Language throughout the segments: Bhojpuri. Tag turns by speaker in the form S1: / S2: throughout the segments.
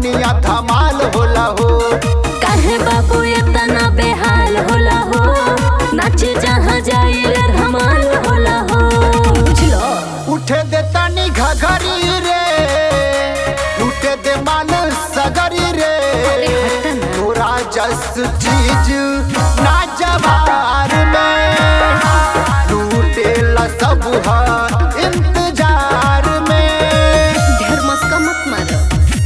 S1: धनिया धमाल होला हो
S2: काहे बाबू इतना बेहाल होला हो नाच जहाँ जाई रे धमाल होला हो बुझलो
S1: उठे दे तनी घघरी रे लूटे दे माल सगरी रे
S2: अरे हट ना।
S1: तोरा जस चीज ना जवार में लूटे ला सब हा इंतजार में
S2: ढेर मस्का मत मारो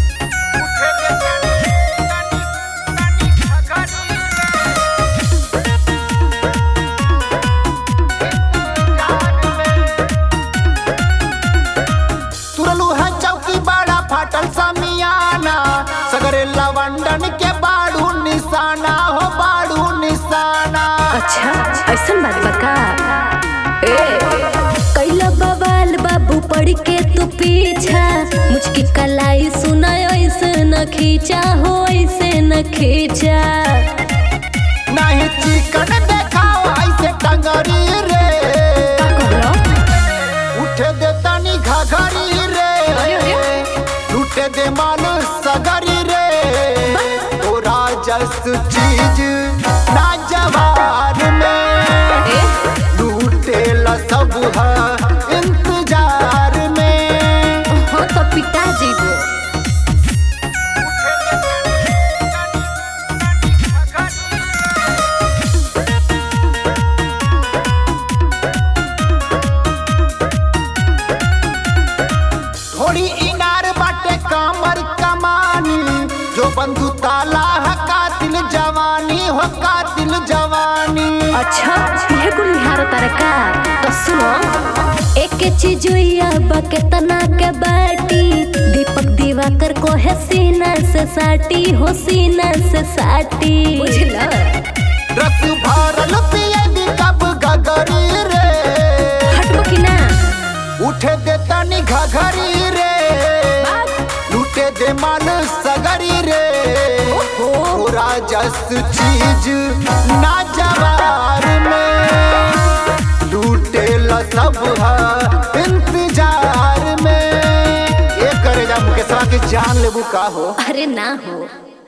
S1: तुरलू है चौकी बड़ा फाटल समियाना सगरे लवंडन के बाड़ू निशाना हो बाड़ू निशाना
S2: अच्छा ऐसन बात बा का ए कैला बवाल बाबू पड़ के तू पीछा मुझकी कलाई सुना ऐसे न खींचा हो ऐसे न खींचा
S1: नहीं चिकन देखाओ ऐसे टंगरी रे
S2: का कहलो
S1: उठे दे तनी घघरी रे लूटे दे माल सगरी रे तोरा जस चीज ना जवार में
S2: ए
S1: लूटे ला सब हा इंतजार में
S2: हाँ तो पिता जीवो
S1: थोड़ी इनार बाटे कामर कमानी जो बंधु ताला है कातिल जवानी हो कातिल जवानी
S2: अच्छा यह कुल निहार तरका तो सुनो एक चीज बा केतना के बाटी दीपक दिवाकर को है सीना से साटी हो सीना से साटी बुझला
S1: रस भरल पिए दी कब गगरी रे
S2: हटबो कि ना
S1: उठे दे तनी घघरी रे लूटे दे मन सगरी रे पूरा जस चीज ना जवार में लूटे ला सब हा इंतजार में एक करे जा मुकेशवा के जान लेबू का हो
S2: अरे ना हो